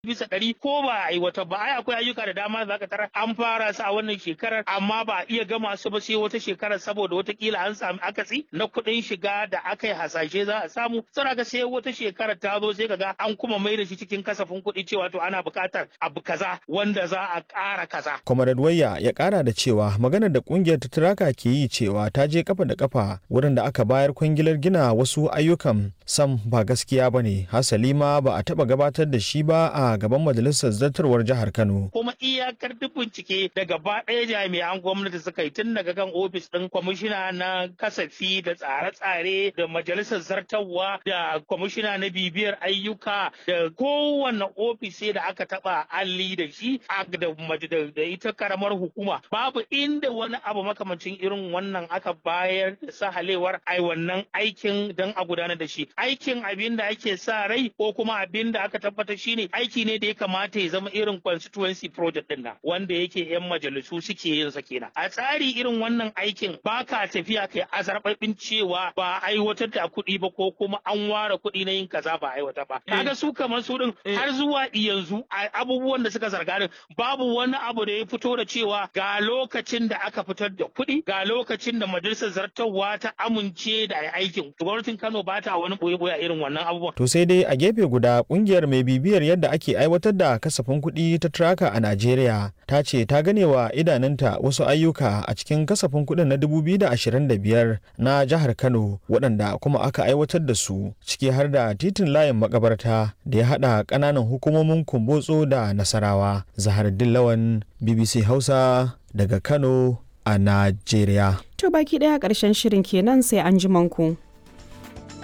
bisa ɗari ko ba a aiwatar ba ai akwai ayyuka da dama za ka tara an fara su a wannan shekarar amma ba a iya gama su ba sai wata shekarar saboda watakila an sami akatsi na kuɗin shiga da aka yi hasashe za a samu sai ga sai wata shekarar ta zo sai kaga an kuma mai da shi cikin kasafin kuɗi cewa to ana buƙatar abu kaza wanda za a ƙara kaza. Comrade Wayya ya ƙara da cewa maganar da ƙungiyar ta Turaka ke yi cewa ta je kafa da kafa wurin da aka bayar kwangilar gina wasu ayyukan sam ba gaskiya ba ne hasali ma ba a taɓa gabatar da shi ba a gaban majalisar zartarwar jihar Kano. Kuma iyakar duk bincike da gaba ɗaya jami'an gwamnati suka yi tun daga kan ofis ɗin kwamishina na kasafi da tsare-tsare da majalisar zartarwa da kwamishina na bibiyar ayyuka da kowane ofis da aka taɓa alli da shi da ita karamar hukuma babu inda wani abu makamancin irin wannan aka bayar da sahalewar ai wannan aikin don a gudanar da shi aikin abin da ake sa rai ko kuma abin da aka tabbatar shine aiki ne da ya kamata ya zama irin constituency project din nan wanda yake yan majalisu suke yin sa kenan a tsari irin wannan aikin ba ka tafiya kai azarbabin cewa ba aiwatar da kuɗi ba ko kuma an ware kuɗi na yin kaza ba aiwatar ba kaga su kamar su din har zuwa yanzu abubuwan da suka zarga din babu wani abu da ya fito da cewa ga lokacin da aka fitar da kuɗi ga lokacin da majalisar zartarwa ta amince da aikin gwamnatin Kano ba ta wani boye-boye irin wannan abubuwan To sai dai a gefe guda kungiyar mai bibiyar yadda ake aiwatar da kasafin kuɗi ta Traka a Najeriya ta ce ta gane wa idanunta wasu ayyuka a cikin kasafin kuɗin na 2025 na jihar Kano waɗanda kuma aka aiwatar da su ciki har da titin layin makabarta da ya haɗa ƙananan hukumomin Kumbotso da Nasarawa. Zahar Dillawan BBC Hausa daga Kano a Najeriya. To baki ɗaya ƙarshen shirin kenan sai an ji ku.